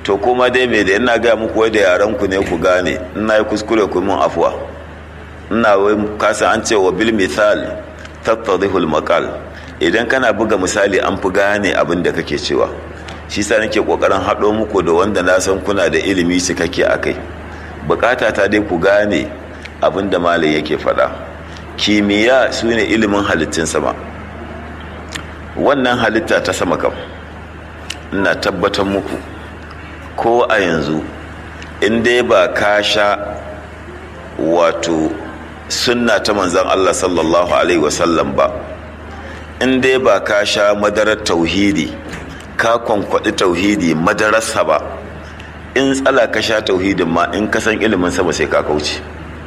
to kuma dai me da ina gaya muku wai da yaran ku ne ku gane ina yi kuskure ku mun afuwa ina wai kasa an ce wa bil misal tattadihul maqal idan kana buga misali an fi gane abin da kake cewa shi sa nake kokarin haɗo muku da wanda na san kuna da ilimi cikakke a kai bukata ta dai ku gane abin da malai yake faɗa kimiyya su ne ilimin halittun sama wannan halitta ta sama kam ina tabbatar muku ko a yanzu in dai ba ka sha wato sunna ta manzan Allah sallallahu alaihi wasallam ba in dai ba ka sha madarar tauhidi ka kwankwaɗi tauhidi madararsa ba in tsala ka sha tauhidin ma in ka san ilimin sama sai ka kauce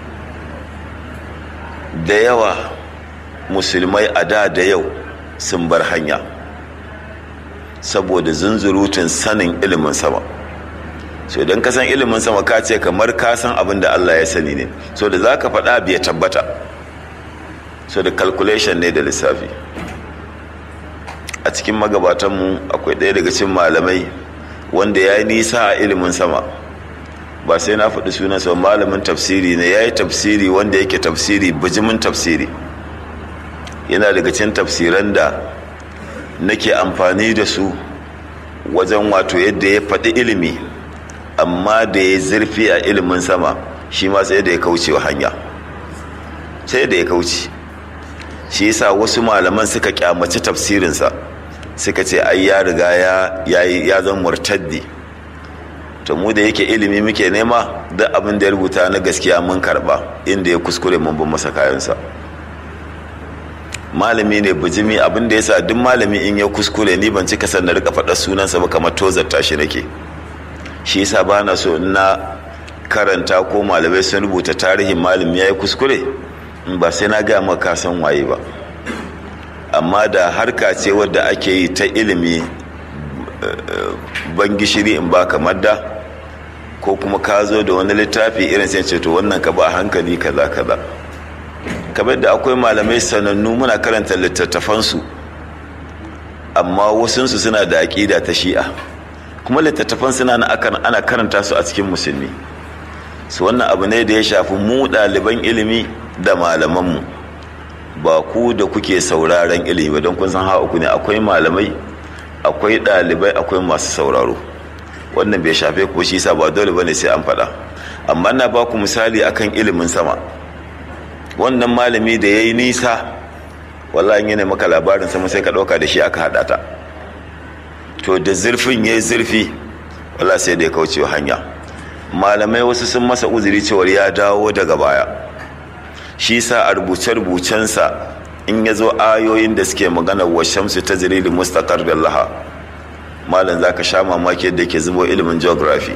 da yawa musulmai a da da yau sun bar hanya saboda zunzurutun sanin ilimin sama so idan ka san ilimin sama ka ce kamar ka san abin da Allah ya sani ne so da za ka faɗa bai tabbata so da calculation ne da lissafi a cikin magabatanmu akwai ɗaya daga cikin malamai wanda ya yi nisa a ilimin sama ba sai na faɗi sunansa malamin tafsiri ne ya yi tafsiri wanda yake tafsiri bijimin tafsiri yana daga cikin tafsiran da nake amfani da su wajen wato yadda ya faɗi ilimi amma da ya zurfi a ilimin sama shi ma sai da ya kauce wa hanya sai da ya kauce shi yasa wasu malaman suka kyamaci tafsirinsa suka ce ai ya riga ya ya zama murtaddi to mu da yake ilimi muke nema duk abin da ya rubuta na gaskiya mun karba inda ya kuskure mun bin masa kayansa malami ne bijimi abin da yasa duk malami in ya kuskure ni ban cika san na rika faɗa sunansa ba kamar tozarta shi nake shi yasa ba na so na karanta ko malamai sun rubuta tarihin malami ya yi kuskure ba sai na gaya maka san waye ba amma da harka ce wadda ake yi ta ilimi ban gishiri in ba kamar da ko kuma ka zo da wani littafi irin sai ce to wannan ka ba hankali kaza kaza kamar da akwai malamai sanannu muna karanta littattafansu amma wasunsu suna da aƙida ta shi'a kuma littattafan suna ana karanta su a cikin musulmi su wannan abu ne da ya shafi mu ɗaliban ilimi da malamanmu ba ku da kuke sauraren ilimi don kun san ha uku ne akwai malamai akwai ɗalibai akwai masu sauraro wannan bai shafe ku shi sa ba dole bane sai an faɗa amma na ba ku misali akan ilimin sama wannan malami da ya yi nisa wallahi yana maka labarin sama sai ka ɗauka da shi aka haɗa ta to da zurfin ya yi zurfi wallahi sai da ya kauce hanya malamai wasu sun masa uzuri cewar ya dawo daga baya shi sa a rubuce-rubucensa in ya zo ayoyin da suke magana wa shamsu ta zirili mustaqar da laha malam za ka sha mamaki yadda ke zubo ilimin geography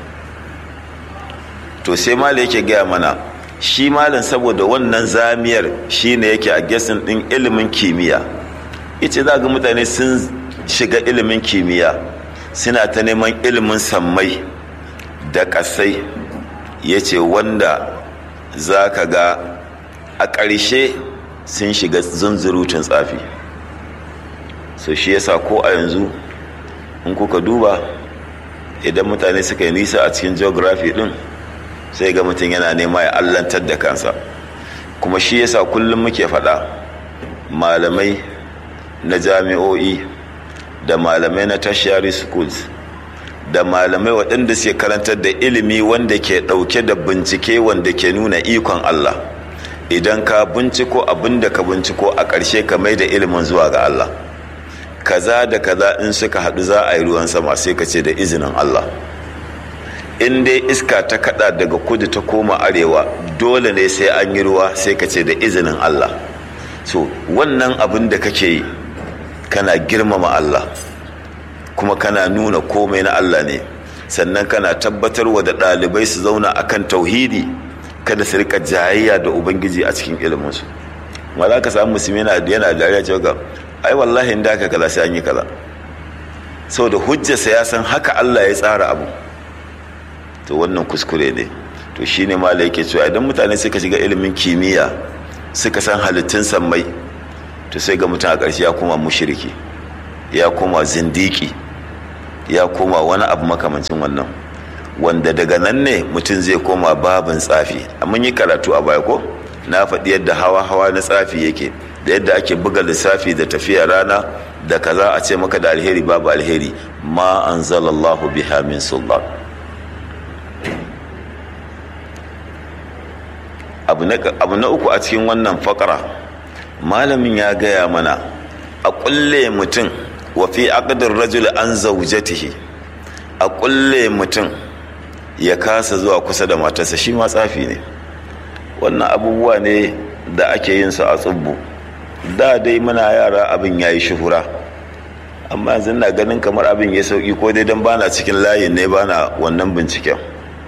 to sai malam yake gaya mana shi malam saboda wannan zamiyar shi ne yake a gesin ɗin ilimin kimiyya ita za ga mutane sun shiga ilimin kimiyya suna ta neman ilimin sammai da ƙasai ya ce wanda za ka ga a ƙarshe sun shiga zunzurutun tsafi so shi yasa ko a yanzu in kuka duba idan mutane suka yi nisa a cikin geography din sai ga mutum yana nema ya allantar da kansa kuma shi yasa kullum muke faɗa malamai na jami'o'i da malamai na tertiary schools da malamai waɗanda suke karantar da ilimi wanda ke ɗauke da bincike wanda ke nuna ikon Allah idan ka binciko abin da ka binciko a ƙarshe ka mai da ilimin zuwa ga Allah kaza da kaza in suka haɗu za a yi ruwan sama sai ka ce da izinin Allah in dai iska ta kaɗa daga kudu ta koma arewa dole ne sai an yi ruwa sai ka ce da izinin Allah so wannan abin da kake yi kana girmama Allah kuma kana nuna komai na Allah ne sannan kana tabbatarwa da ɗalibai su zauna akan tauhidi kada su rika jayayya da ubangiji a cikin iliminsu ma za ka samu musulmi yana dariya cewa ga ai wallahi inda aka kaza sai an yi kaza saboda hujjarsa ya san haka Allah ya tsara abu to wannan kuskure ne to shine mala yake cewa idan mutane suka shiga ilimin kimiyya suka san halittun sammai to sai ga mutum a ƙarshe ya koma mushriki ya koma zindiki ya koma wani abu makamancin wannan wanda daga nan ne mutum zai koma babin tsafi mun yi karatu a baya ko na faɗi yadda hawa-hawa na tsafi yake da yadda ake buga lissafi da tafiya rana da kaza a ce maka da alheri babu alheri ma anzalallahu biha min sultan abu na uku a cikin wannan fakara malamin ya gaya mana a kulle mutum wa fi aqdir rajul an zawjatihi a kulle mutum ya kasa zuwa kusa da matarsa shi ma tsafi ne wannan abubuwa ne da ake yin su a tsubbu da dai muna yara abin ya yi shuhura amma yanzu na ganin kamar abin ya sauki ko dai don bana cikin layin ne bana wannan binciken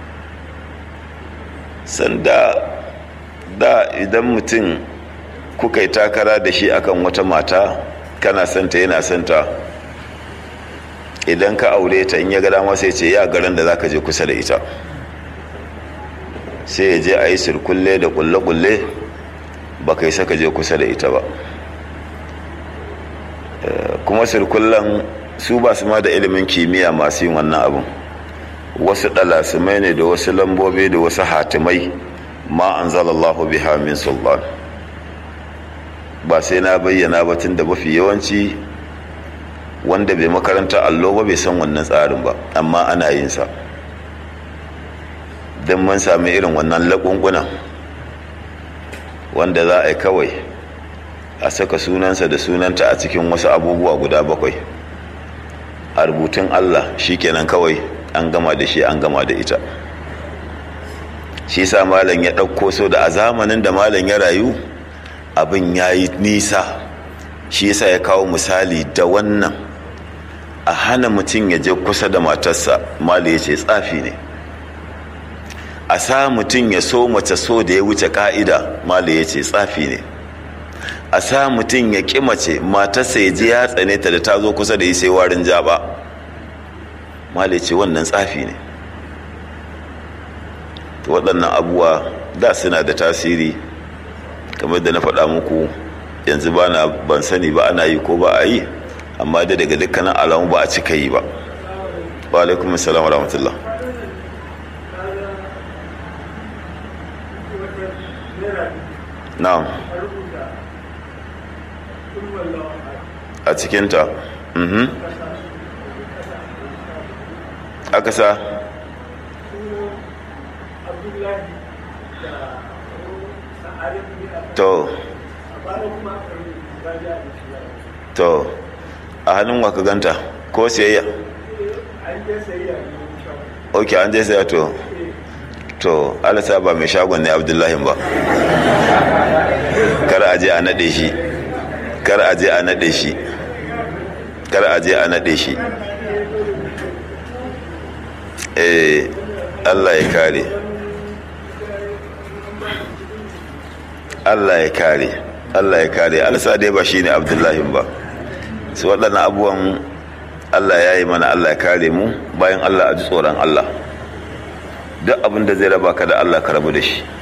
sanda da idan mutum kuka yi takara da shi akan wata mata kana santa yana santa idan ka aure ta in ya ga dama sai ce ya garin da zaka je kusa da ita sai ya je a yi sirkulle da kulle-kulle ba kai saka je kusa da ita ba kuma sirkullen su ba su ma da ilimin kimiyya masu yin wannan abin wasu ɗalasimai ne da wasu lambobi da wasu hatimai ma an zalallahu biha min sultan ba sai na bayyana ba tun da mafi yawanci wanda bai makaranta allo ba bai san wannan tsarin ba amma ana yin sa don mun sami irin wannan laƙunƙunan wanda za a yi kawai a saka sunansa da sunanta a cikin wasu abubuwa guda bakwai a rubutun allah shikenan kawai an gama da shi an gama da ita shi sa malam ya ɗauko so da a zamanin da malam ya rayu abin ya yi nisa shi yasa ya kawo misali da wannan a hana mutum ya je kusa da matarsa mali ya ce tsafi ne a sa mutum ya so mace so da ya wuce ka'ida mali ya ce tsafi ne a sa mutum ya ƙi mace matarsa ya ji ya tsane ta da ta zo kusa da yi sai warin jaba mali ya ce wannan tsafi ne waɗannan abubuwa da suna da tasiri kamar da na faɗa muku yanzu ba na ban sani ba ana yi ko ba a yi amma da daga dukkanin alamu ba a cika yi ba wa alaikum assalam wa rahmatullah na'am a cikinta mhm aka sa to to a hannun wa ka ganta ko siyayya ok an je saya to to alasa ba mai shagon ne abdullahi ba kar a je a nade shi kar a je a nade shi kar a je a nade shi eh allah ya kare allah ya kare allah ya kare alasa dai ba shine abdullahi ba su waɗannan abubuwan allah ya yi mana allah ya kare mu bayan allah a ji tsoron allah duk abin da zai raba ka da allah ka rabu da shi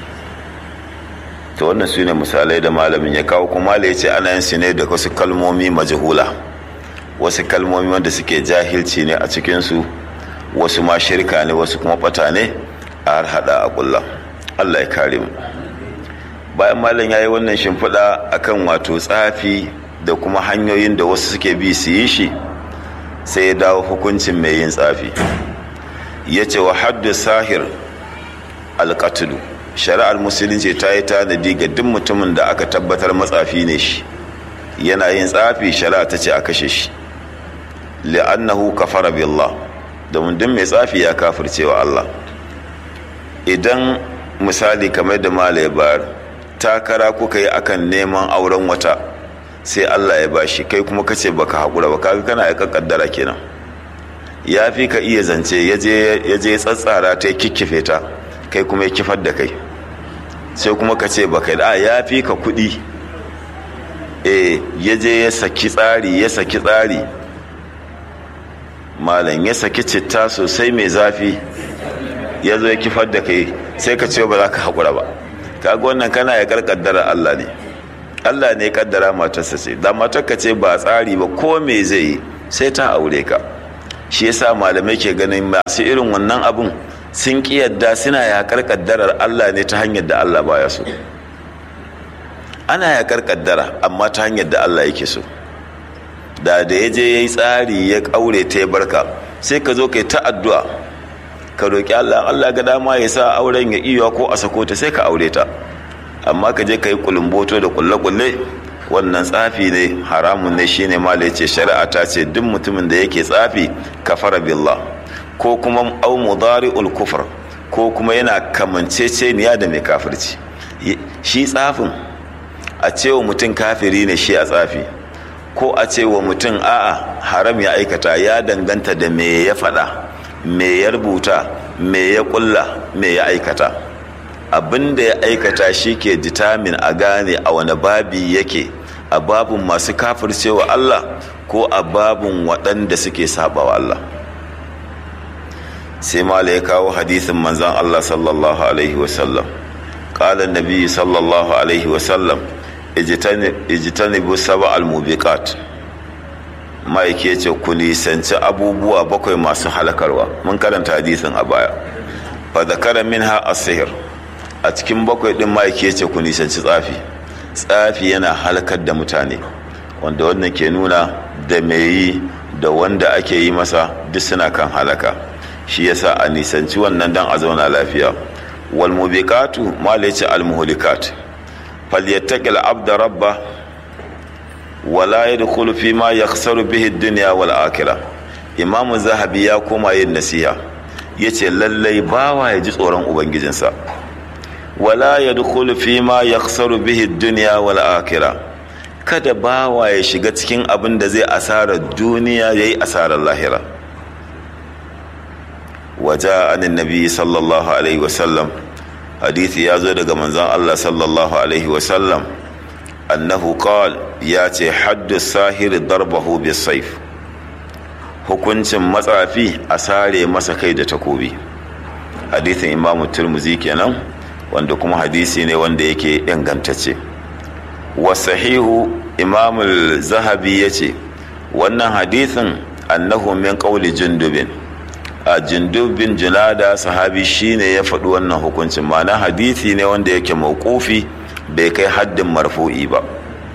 to wannan su ne misalai da malamin ya kawo kuma ya ce ana yin su ne da wasu kalmomi majahula wasu kalmomi wanda suke jahilci ne a cikinsu wasu ma shirka ne wasu kuma bata ne a har hada a kulla allah ya kare mu bayan malam ya yi wannan shimfiɗa akan wato tsafi da kuma hanyoyin da wasu suke bi su yi shi sai ya dawo hukuncin mai yin tsafi ya ce wa haddu sahir alƙatulu shari'ar musulunci ta yi tanadi ga duk mutumin da aka tabbatar matsafi ne shi yana yin tsafi shari'a ta ce a kashe shi li'annahu kafara billah domin duk mai tsafi ya kafircewa Allah idan misali kamar da malai bayar takara kuka yi akan neman auren wata sai Allah ya bashi kai kuma kace baka haƙura ba kaga kana aika kaddara kenan ya fi ka iya zance ya je tsatsara ta kikkife ta kai kuma ya kifar da kai sai kuma ka ce baka da ya fi ka kuɗi eh ya je ya saki tsari ya saki tsari malam ya saki citta sosai mai zafi ya zo ya kifar da kai sai ka ce ba za ka haƙura ba kaga wannan kana ya karkaddara Allah ne Allah ne kaddara matarsa ce da matarka ce ba tsari ba ko me zai yi sai ta aure ka shi yasa malamai ke ganin masu irin wannan abun sun ƙi yadda suna yaƙar ƙaddarar Allah ne ta hanyar da Allah baya so ana yaƙar ƙaddara amma ta hanyar da Allah yake so da da ya je ya yi tsari ya ƙaure ta ya barka sai ka zo kai ta addu'a ka roƙi Allah Allah ga dama ya sa auren ya iya ko a sako ta sai ka aure ta amma ka je ka yi kulumboto da kulle-kulle wannan tsafi ne haramun ne shine mala ce shari'a ta ce duk mutumin da yake tsafi kafara billah ko kuma au mudari'ul kufr ko kuma yana kamanceceniya da mai kafirci shi tsafin a cewa mutum kafiri ne shi a tsafi ko a cewa mutum a'a haram ya aikata ya danganta da me ya faɗa me ya rubuta me ya ƙulla me ya aikata abin da ya aikata shi ke determine a gane a wani babi yake a babin masu kafircewa Allah ko a babin waɗanda suke sabawa Allah sai mala ya kawo hadisin manzan Allah sallallahu alaihi wasallam ƙalar nabi sallallahu alaihi wasallam ijitanibu saba al-mubiqat ma'aiki ya ce ku nisanci abubuwa bakwai masu halakarwa mun karanta hadisin a baya fa zakara minha as-sihr a cikin bakwai din ma'aiki ya ce ku nisanci tsafi tsafi yana halakar da mutane wanda wannan ke nuna da mai yi da wanda ake yi masa duk suna kan halaka shi yasa a nisanci wannan dan a zauna lafiya wal mubiqatu mala yace al muhlikat falyattaqil abda rabba wala yadkhulu fi ma yakhsaru bihi ad-dunya wal akhirah imam zahabi ya koma yin nasiha yace lallai bawa ya ji tsoron ubangijinsa wala yadkhulu fi ma yakhsaru bihi ad-dunya wal akhirah kada bawa ya shiga cikin abin da zai asarar duniya yayi asarar lahira waja anin nabi sallallahu alaihi wasallam hadithi ya zo daga manzon Allah sallallahu alaihi wasallam annahu qal ya ce haddu sahiri darbahu bisayf hukuncin matsafi a sare masa kai da takobi hadithin imamu turmuzi kenan wanda kuma hadisi ne wanda yake ingantacce wasahihu imamul zahabi ya ce wannan hadithin annahu min qawli jundubin a jindubin junada sahabi shine ya faɗi wannan hukuncin ma'ana hadithi ne wanda yake mawqufi bai kai haddin marfu'i ba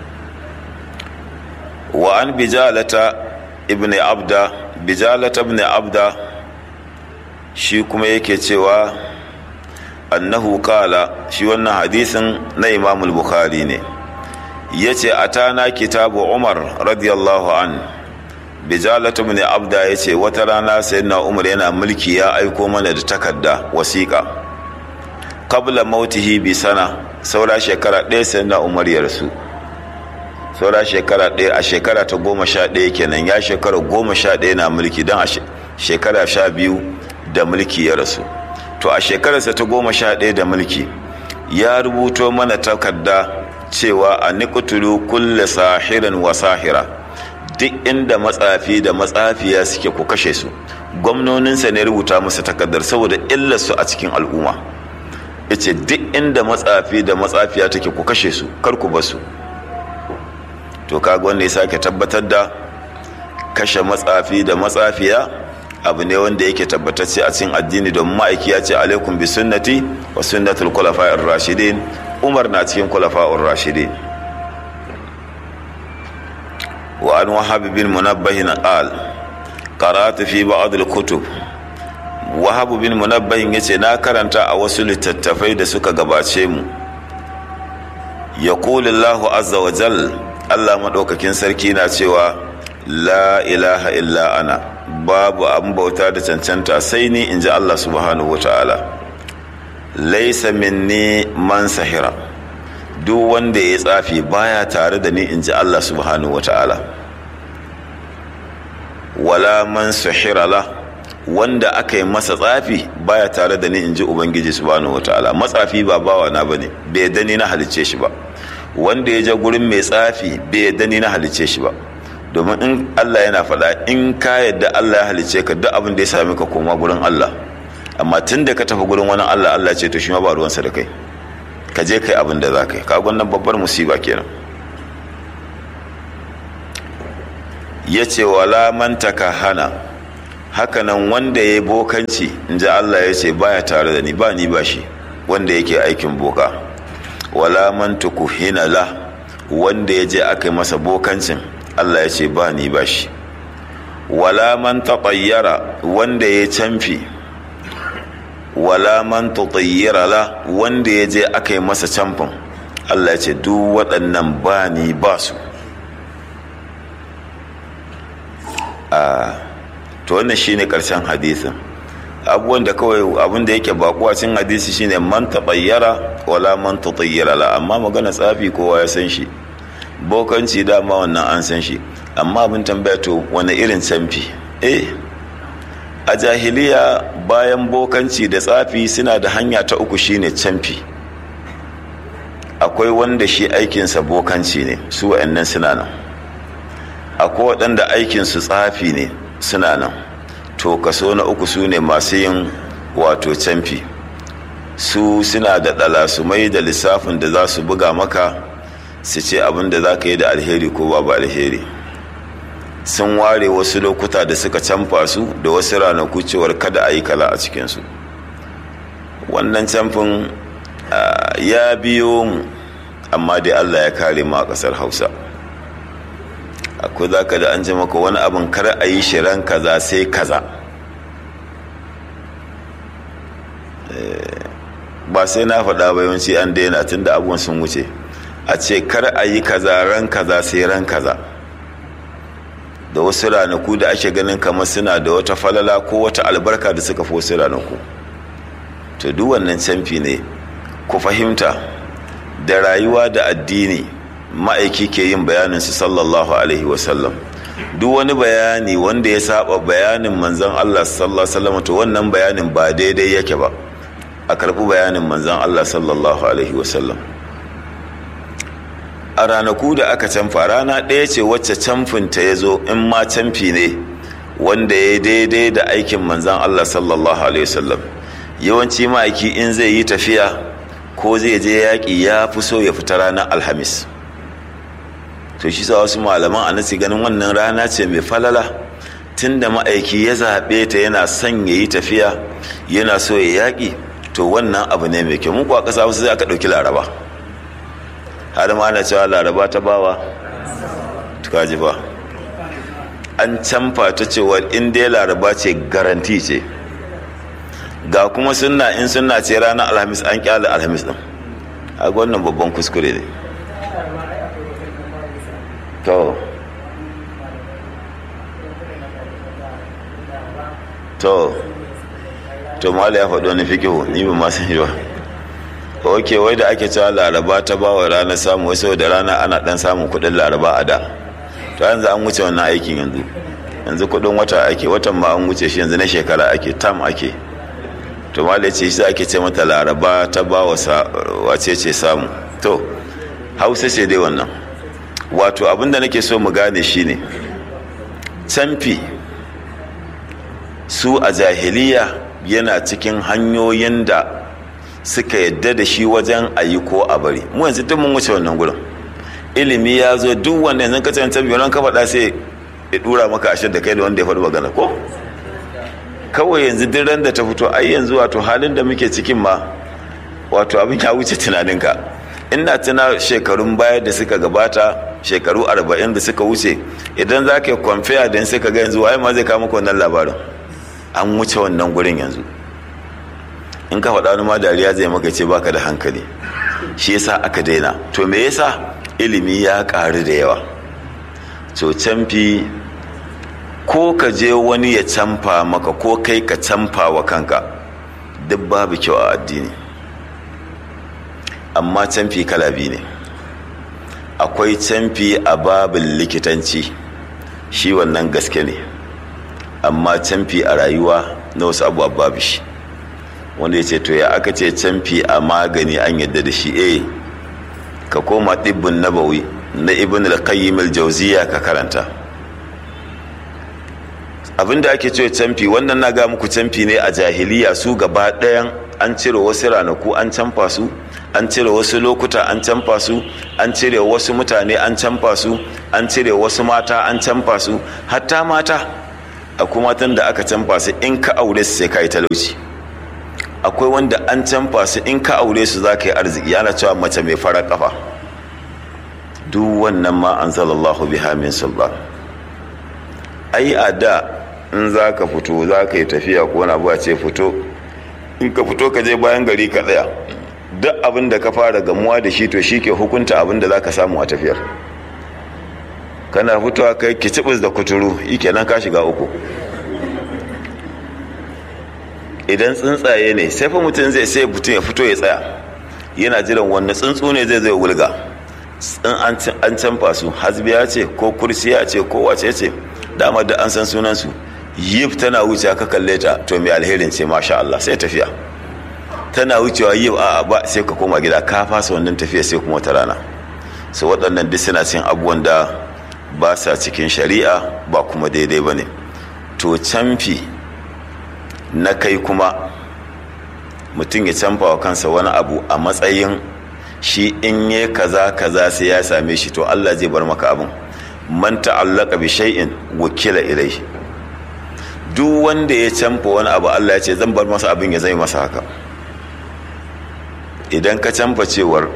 wa an bijalata ibn abda bijalata ibn abda shi kuma yake cewa annahu qala shi wannan hadisin na imam bukhari ne yace atana kitabu umar radiyallahu an bijalatu ibn abda yace wata rana sayyidina umar yana mulki ya aiko mana da takarda wasiƙa qabla mautihi bi sana saura shekara ɗaya sayyidina umar ya rasu saura shekara ɗaya a shekara ta goma sha ɗaya kenan ya shekara goma sha ɗaya na mulki don a shekara sha biyu da mulki ya rasu to a shekararsa ta goma sha ɗaya da mulki ya rubuto mana takarda cewa a nikutulu kulle sahirin wa sahira duk inda matsafi da matsafiya suke ku kashe su gwamnoninsa ne rubuta masa takardar saboda illarsu a cikin al'umma yace duk inda matsafi da matsafiya take ku kashe su kar ku basu to kaga wanda ya sake tabbatar da kashe matsafi da matsafiya abu ne wanda yake tabbatacce a cikin addini domin ma'aiki ya ce alaikum bi sunnati wa sunnatul khulafa'ir rashidin umar na cikin khulafa'ur rashidin wa an wahab bin munabbah qal qara'tu fi ba'd al-kutub wahab bin munabbah yace na karanta a wasu littattafai da suka gabace mu yaqulu Allahu azza wa jalla Allah maɗaukakin sarki na cewa la ilaha illa ana babu abin bauta da cancanta sai ni in ji Allah subhanahu wa ta'ala laisa minni man sahira duk wanda ya tsafi baya tare da ni in ji Allah subhanahu wa ta'ala wala man sahira la wanda aka yi masa tsafi baya tare da ni in ji ubangiji subhanahu wa ta'ala matsafi ba bawa na bane bai dani na halicce shi ba wanda ya je gurin mai tsafi bai yadda ni na halice shi ba domin in Allah yana faɗa in ka yadda Allah ya halice ka duk abin da ya sami ka koma gurin Allah amma tun da ka tafi gurin wani Allah Allah ce to shi ma ba ruwansa da kai ka je kai abin da za ka yi ka wannan babbar musiba kenan ya ce wala man hana hakanan wanda ya yi bokanci in ji Allah ya ce baya tare da ni ba ni ba shi wanda yake aikin boka wala man tukuhina la wanda ya je aka yi masa bokancin Allah ya ce ba ni ba shi wala man tatayyara wanda ya canfi wala man tatayyara la wanda ya je aka yi masa camfin Allah ya ce duk waɗannan ba ni ba su a to wannan shine ƙarshen hadisin abubuwan da kawai abin da yake bakuwa cin hadisi shine man taɓayyara wala man tatayyara la amma magana tsafi kowa ya san shi bokanci dama wannan an san shi amma abin tambaya to wani irin canfi eh a jahiliya bayan bokanci da tsafi suna da hanya ta uku shine canfi akwai wanda shi aikinsa bokanci ne su wa'annan suna nan akwai waɗanda aikinsu tsafi ne suna nan to kaso na uku su ne masu yin wato canfi su suna da ɗalasumai da lissafin da za su buga maka su ce abin da za ka yi da alheri ko babu alheri sun ware wasu lokuta da suka canfa su da wasu ranaku cewar kada a yi kala a cikinsu wannan camfin ya biyo mu amma dai allah ya kare mu a ƙasar hausa akwai za ka da an ji maka wani abin kar a yi shirin kaza sai kaza ba sai na faɗa ba yawanci an daina tun da abubuwan sun wuce a ce kar a yi kaza ran kaza sai ran kaza da wasu ranaku da ake ganin kamar suna da wata falala ko wata albarka da suka fi wasu ranaku to duk wannan canfi ne ku fahimta da rayuwa da addini ma'aiki ke yin bayanin su sallallahu alaihi wasallam duk wani bayani wanda ya saba bayanin manzon Allah sallallahu alaihi wasallam to wannan bayanin ba daidai yake ba a karbi bayanin manzon Allah sallallahu alaihi wasallam a ranaku da aka canfa rana ɗaya ce wacce camfinta ya zo in ma camfi ne wanda ya daidai da aikin manzan Allah sallallahu alaihi wasallam yawanci ma'aiki in zai yi tafiya ko zai je yaƙi ya fi so ya fita ranar alhamis to shi sa wasu malaman a nasi ganin wannan rana ce mai falala tun da ma'aiki ya zaɓe ta yana son ya yi tafiya yana so ya yaƙi to wannan abu ne mai kyau muku a ƙasa wasu sai aka ɗauki laraba har ma ana cewa laraba ta bawa tukaji ba an canfa ta cewa in dai laraba ce garanti ce ga kuma sunna in sunna ce ranar alhamis an kyale alhamis din a wannan babban kuskure ne to to to mala ya faɗo wani fikihu ni ba ma san shi ba ok wai da ake cewa laraba ta ba wa rana samu wasu da rana ana dan samun kudin laraba a da to yanzu an wuce wannan aikin yanzu yanzu kudin wata ake watan ma an wuce shi yanzu na shekara ake tam ake to malai ce shi ake ce mata laraba ta ba wa wace ce samu to hausa ce dai wannan wato abinda nake so mu gane shine canfi su a jahiliya yana cikin hanyoyin da suka yadda da shi wajen a yi ko a bari mu yanzu duk mun wuce wannan gurin ilimi ya zo duk wanda yanzu ka cancan biyu ka faɗa sai ya dura maka ashe da kai da wanda ya faɗi magana ko kawai yanzu duk ran da ta fito ai yanzu wato halin da muke cikin ma wato abin ya wuce tunaninka ina tuna shekarun baya da suka gabata shekaru arba'in da suka wuce idan za ka yi kwamfiya da suka ga yanzu waye ma zai kama wannan labarin an wuce wannan gurin yanzu in ka faɗa wani ma dariya zai maka ce baka da hankali shi yasa aka daina to me yasa ilimi ya ƙaru da yawa to canfi ko ka je wani ya canfa maka ko kai ka canfa wa kanka duk babu kyau a addini amma canfi kala biyu ne akwai canfi a babin likitanci shi wannan gaske ne amma canfi a rayuwa na wasu abubuwa babu shi wanda ya ce to ya aka ce canfi a magani an yadda da shi eh ka koma ɗibbin nabawi na ibn al-qayyim al-jawziya ka karanta abinda ake cewa canfi wannan na ga muku canfi ne a jahiliya su gaba ɗayan an cire wasu ranaku an canfa su an cire wasu lokuta an canfa su an cire wasu mutane an canfa su an cire wasu mata an canfa su hatta mata akwai matan da aka canfa su in ka aure su sai ka yi talauci akwai wanda an canfa su in ka aure su za ka yi arziki yana cewa mace mai fara kafa duk wannan ma an zalallahu biha min sulban ai a da in za ka fito za ka yi tafiya ko wani abu a ce fito in ka fito ka je bayan gari ka tsaya duk abin da ka fara gamuwa da shi to shi ke hukunta abin da za ka samu a tafiyar kana fitowa kai kicibis da kuturu ike nan ka shiga uku idan tsuntsaye ne sai fa mutum zai sai mutum ya fito ya tsaya yana jiran wanne tsuntsu ne zai zai wulga an canfa su hasbiya ce ko kursiya ce ko wace ce dama da an san sunansu yif tana wuce ka kalle ta to mai alherin ce masha Allah sai tafiya tana wucewa yif a ba sai ka koma gida ka fasa wannan tafiya sai kuma ta rana su waɗannan duk suna cin abubuwan da ba sa cikin shari'a ba kuma daidai ba ne to canfi na kai kuma mutum ya canfa wa kansa wani abu a matsayin shi in yi kaza kaza sai ya same shi to Allah zai bar maka abin man ta'allaka bi shay'in wakila ilai duk wanda ya canfa wani abu Allah ya ce zan bar masa abin ya zai masa haka idan ka canfa cewar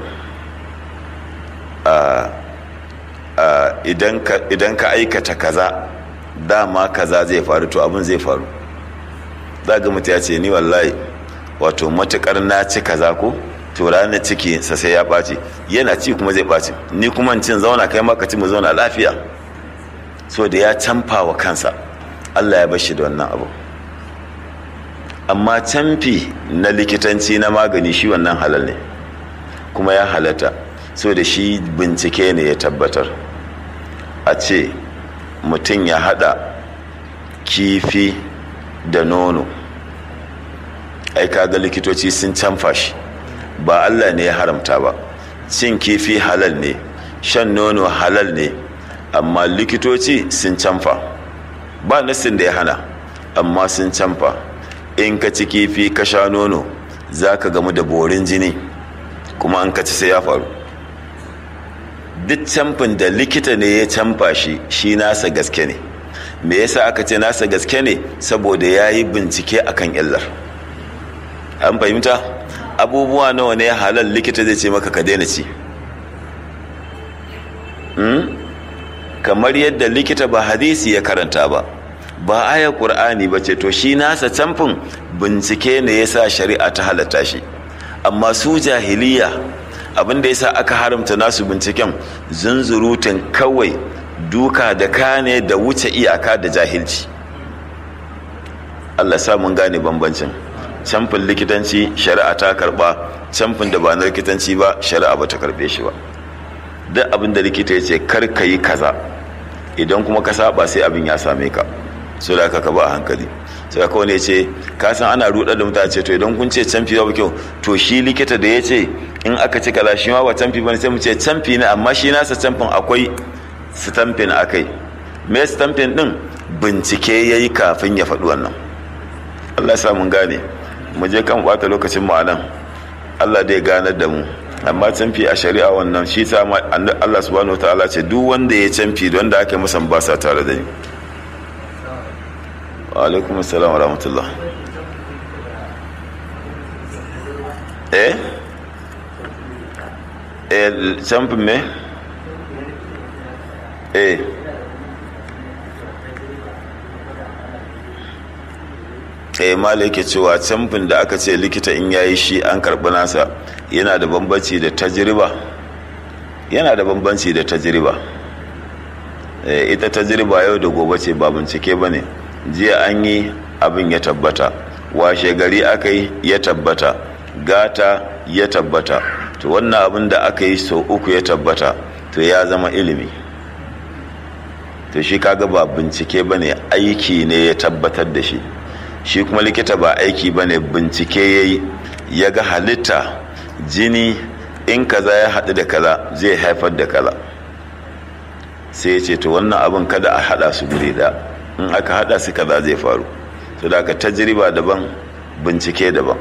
idan ka aikata kaza dama kaza zai faru to abin zai faru za ga mutu ya ce ni wallahi wato matukar na ci kaza ko to ranar ciki sa sai ya ɓaci yana ci kuma zai ɓaci ni kuma cin zauna kai maka ci mu zauna lafiya so da ya canfa wa kansa allah ya bashi da wannan abu amma canfi na likitanci na magani shi wannan halal ne kuma ya halatta so da shi bincike ne ya tabbatar a ce mutum ya hada kifi da nono ai kaga likitoci sun canfa shi ba Allah ne ya haramta ba cin kifi halal ne shan nono halal ne amma likitoci sun canfa ba nassin da ya hana amma sun canfa in ka ci kifi ka sha nono za ka gamu da borin jini kuma an ka ci sai ya faru duk camfin da likita ne ya canfa shi shi nasa gaske ne me yasa aka ce nasa gaske ne saboda ya yi bincike akan illar an fahimta abubuwa nawa ne halal likita zai ce maka ka daina ci kamar yadda likita ba hadisi ya karanta ba ba aya ƙur'ani ba ce to shi nasa camfin bincike ne ya sa shari'a ta halatta shi amma su jahiliya abinda ya sa aka haramta nasu binciken zunzurutun kawai duka da kane da wuce iyaka da jahilci allah sa mun gane bambancin camfin likitanci shari'a ta karba camfin da ba na likitanci ba shari'a ba ta karbe shi ba duk abin da likita ya ce kar ka yi kaza idan kuma ka saba sai abin ya same ka so da ka ba a hankali sai kawai ne ce ka san ana rudar da mutane ce to idan kun ce camfi ba kyau to shi likita da ya ce in aka ci kaza shi ma ba camfi bane sai mu ce camfi ne amma shi nasa camfin akwai stampin akai me stampin din bincike yayi kafin ya faɗi wannan Allah ya sa mun gane mu je kan bata lokacin mu anan Allah dai ganar da mu amma canfi a shari'a wannan shi ta Allah subhanahu wataala ce duk wanda ya canfi don da aka masa ba sa tare da ni wa alaikum assalam wa rahmatullah eh eh canfin me eh eh mala yake cewa camfin da aka ce likita in yayi shi an karɓi nasa yana da bambanci da tajriba yana da bambanci da tajriba eh, ita tajriba yau da gobe ce ba bincike ba ne jiya an yi abin ya tabbata washe gari aka yi ya tabbata gata ya tabbata to wannan abin da aka yi sau uku ya tabbata to ya zama ilimi to shi kaga ba bincike ba ne aiki ne ya tabbatar da shi shi kuma likita ba aiki ba ne bincike ya yi ya ga halitta jini in kaza ya haɗu da kaza zai haifar da kaza sai ya ce to wannan abin kada a haɗa su guri da in aka haɗa su kaza zai faru to da aka tajriba daban bincike daban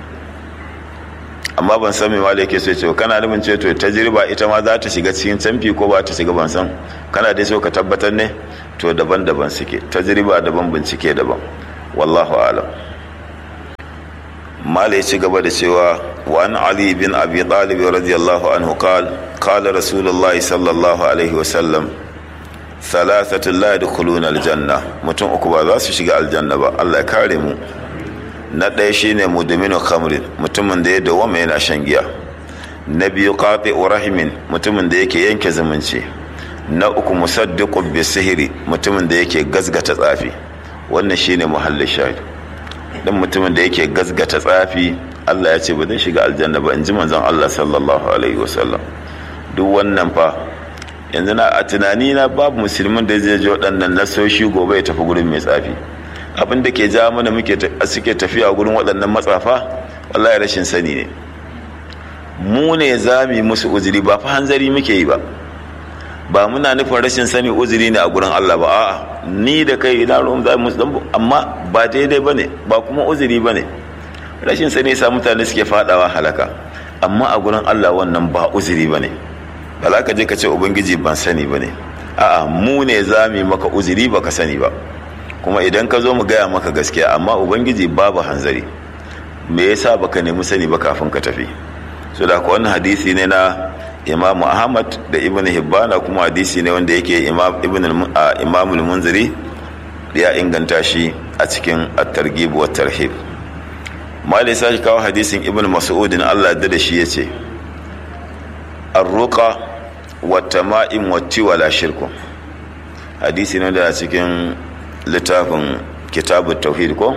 amma ban san me ma da yake so ce kana nufin ce to tajriba ita ma za ta shiga cikin canfi ko ba ta shiga ban san kana dai so ka tabbatar ne to daban-daban suke tajriba daban bincike daban wallahu alam mala ya ci gaba da cewa wa an ali bin abi talib radiyallahu anhu qal qala rasulullahi sallallahu alaihi wasallam thalathatu la yadkhuluna aljanna mutum uku ba za su shiga aljanna ba Allah ya kare mu na ɗaya shine mudminu khamrin mutumin da ya dawama yana shan giya na biyu qati rahimin mutumin da yake yanke zumunci na uku musaddiqu bi sihiri mutumin da yake gazgata tsafi wannan shine muhallin shahid dan mutumin da yake gazgata tsafi Allah ya ce ba zai shiga aljanna ba in ji manzon Allah sallallahu alaihi wasallam duk wannan fa yanzu na a tunani na babu musulmin da zai ji waɗannan nasoshi gobe ya tafi gurin mai tsafi abin da ke ja mana muke suke tafiya gurin waɗannan matsafa wallahi rashin sani ne mu ne za mu yi musu uzuri ba fa hanzari muke yi ba ba muna nufin rashin sani uzuri ne a gurin Allah ba a'a ni da kai ina ruwan za mu dan amma ba daidai bane ba kuma uzuri bane rashin sani sa mutane suke fadawa halaka amma a gurin Allah wannan ba uzuri bane ba za ka je ka ce ubangiji ban sani bane a'a mu ne za mu maka uzuri baka sani ba kuma idan ka zo mu gaya maka gaskiya amma ubangiji babu hanzari me yasa baka nemi sani ba kafin ka tafi so da wannan hadisi ne na imamu ahmad da ibn hibbana kuma hadisi ne wanda yake imam munziri ya inganta shi a cikin at-targhib wa tarhib mali sai kawo hadisin ibn mas'udin Allah da shi yace ar-ruqa wa tama'im wa tiwala shirku hadisi ne da cikin littafin kitabut tauhid ko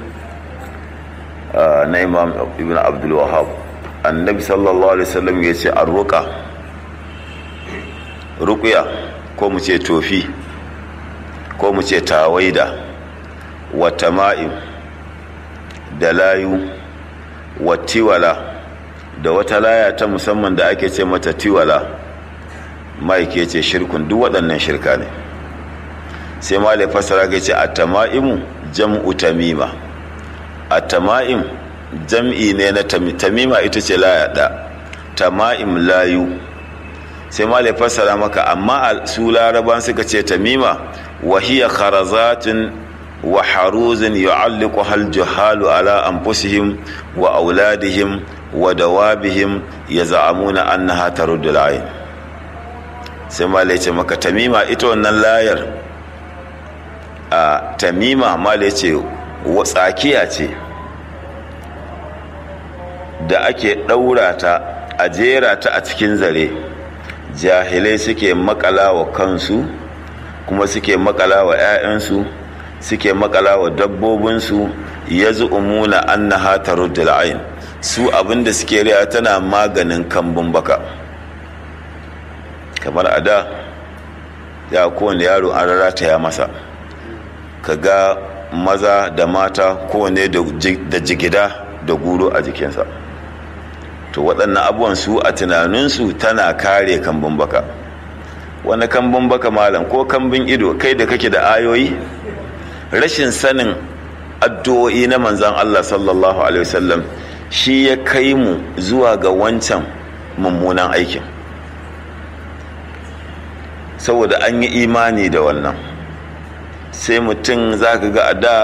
na imam ibn abdul wahhab annabi sallallahu alaihi wasallam ya ce arruka ruqya ko mu ce tofi ko mu ce tawaida wa tama'im da layu wa tiwala da wata laya ta musamman da ake ce mata tiwala ke ce shirkun duk waɗannan shirka ne sai malai fasara ga ce a tama'imu jam'u tamima a tama'im jam'i ne na tamima ita ce laya ɗa tama'im layu sai ma fassara maka amma su laraban suka ce tamima wahiya kharazatun wa haruzin yu'alliqu hal juhalu ala anfusihim wa auladihim wa dawabihim yaz'amuna annaha taruddu al sai ma ce maka tamima ita wannan layar a tamima ma ce tsakiya ce da ake ɗaura ta a jera ta a cikin zare jahilai suke makala wa kansu kuma suke makala wa 'ya'yansu suke makala wa dabbobinsu ya zu'umuna annaha taruddul ain su abinda suke riya tana maganin kambun baka kamar a da ya kowane yaro an rarata ya masa ka ga maza da mata kowane da jigida da guro a jikinsa to waɗannan abubuwan su a tunaninsu tana kare kambun baka wani kambun baka malam ko kambun ido kai da kake da ayoyi rashin sanin addu'o'i na manzan Allah sallallahu alaihi wasallam shi ya kai mu zuwa ga wancan mummunan aikin saboda an yi imani da wannan sai mutum za ka ga a da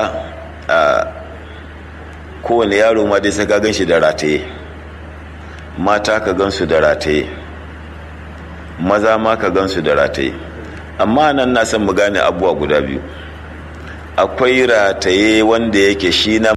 kowane yaro ma dai sai ka gan shi da rataye mata ka gansu da rataye maza ma ka gansu da rataye amma nan na san mu gane abubuwa guda biyu akwai rataye wanda yake shi na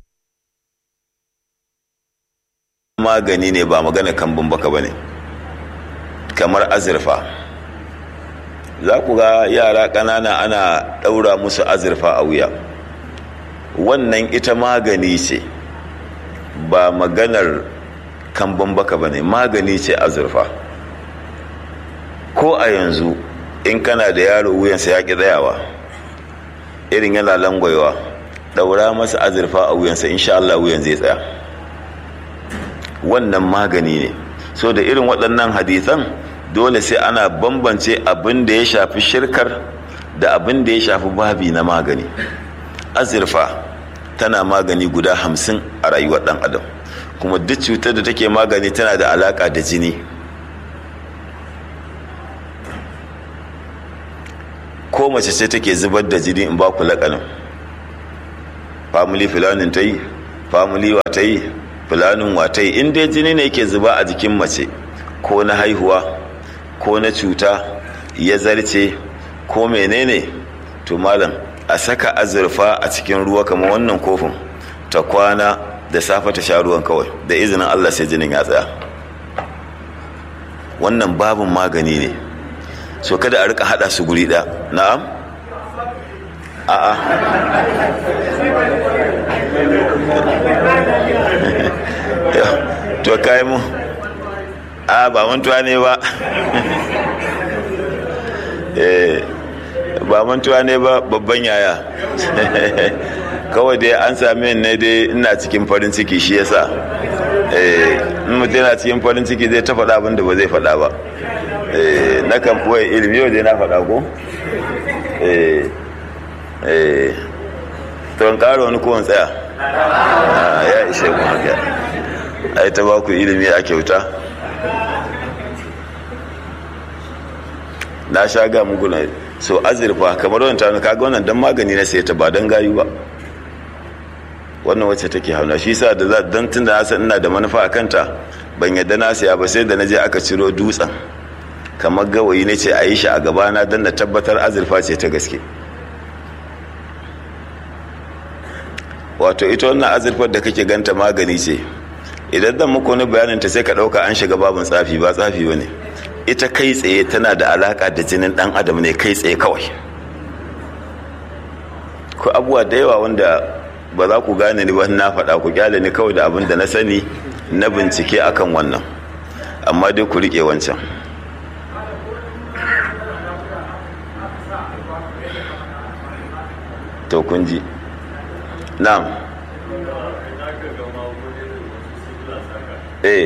magani ne ba magana kambun baka ba ne kamar azurfa za ku ga yara ƙanana ana ɗaura musu azurfa a wuya wannan ita magani ce ba maganar kambun baka ba ne magani ce azurfa ko a yanzu in kana da yaro wuyansa ya ƙi tsayawa irin yana langwaiwa ɗaura masa azurfa a wuyansa insha Allah wuyan zai tsaya wannan magani ne so da irin waɗannan hadisan dole sai ana bambance abin da ya shafi shirkar da abin da ya shafi babi na magani azurfa tana magani guda hamsin a rayuwar ɗan adam kuma duk cutar da take magani tana da alaƙa da jini ko mace ce take zubar da jini in ba ku laƙanin family filanin ta yi family wa ta yi filanin wa ta yi in dai jini ne yake zuba a jikin mace ko na haihuwa ko na cuta ya zarce ko menene to malam a saka azurfa a cikin ruwa kamar wannan kofin ta kwana da safe ta sha ruwan kawai da izinin Allah sai jinin ya tsaya wannan babin magani ne so kada a rika hada su guri ɗaya na'am a'a to kai mu a ba mantuwa ne ba ba mantuwa ne ba babban yaya kawai dai an sami ne dai ina cikin farin ciki shi yasa in mutum yana cikin farin ciki zai ta faɗa abin da ba zai faɗa ba na kan ɓoye ilimi yau dai na faɗa ko to in ƙara wani kowane tsaya ya ishe ku haka ai ta ba ku ilimi a kyauta na sha ga muku na so azurfa kamar wani ta kaga wannan dan magani na sai ta ba dan gayu ba wannan wacce take hauna shi sa da dan tun da san ina da manufa a kanta ban yadda na siya ba sai da na je aka ciro dutsen kamar gawayi ne ce a yi shi a gabana don na tabbatar azurfa ce ta gaske wato ita wannan azurfar da kake ganta magani ce idan zan muku wani bayanin ta sai ka ɗauka an shiga babin tsafi ba tsafi ba ne ita kai tsaye tana da alaka da jinin ɗan adam ne kai tsaye kawai ko abubuwa da yawa wanda ba za ku gane ni ba na faɗa ku kyale ni kawai da abin da na sani na bincike akan wannan amma dai ku riƙe wancan to kun ji na'am eh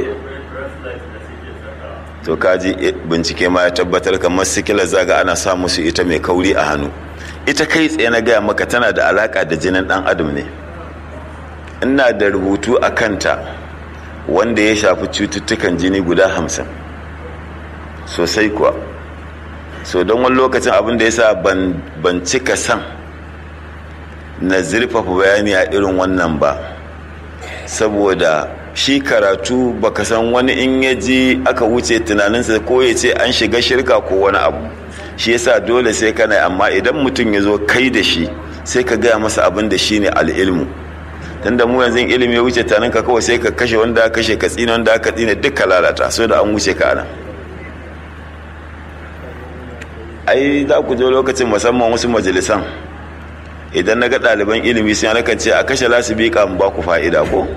to kaji bincike ma ya tabbatar kamar sikilar zaga ana sa musu ita mai kauri a hannu ita kai tsaye na gaya maka tana da alaka da jinin dan adam ne ina da rubutu a kanta wanda ya shafi cututtukan jini guda hamsin sosai kuwa so don wani lokacin abin da ya sa ban cika san na zurfafa bayani a irin wannan ba saboda shi karatu baka san wani in ya ji aka wuce tunaninsa ko ya ce an shiga shirka ko wani abu shi yasa dole sai kana amma idan mutum ya zo kai da shi sai ka gaya masa abin da shi ne al'ilmu tunda mu yanzu ilimi ya wuce tanin ka kawai sai ka kashe wanda aka kashe ka tsina wanda aka tsina duka lalata so da an wuce ka nan ai za ku je lokacin musamman wasu majalisan idan na ga ɗaliban ilimi sun yana ce a kashe lasibika mu ba ku fa'ida ko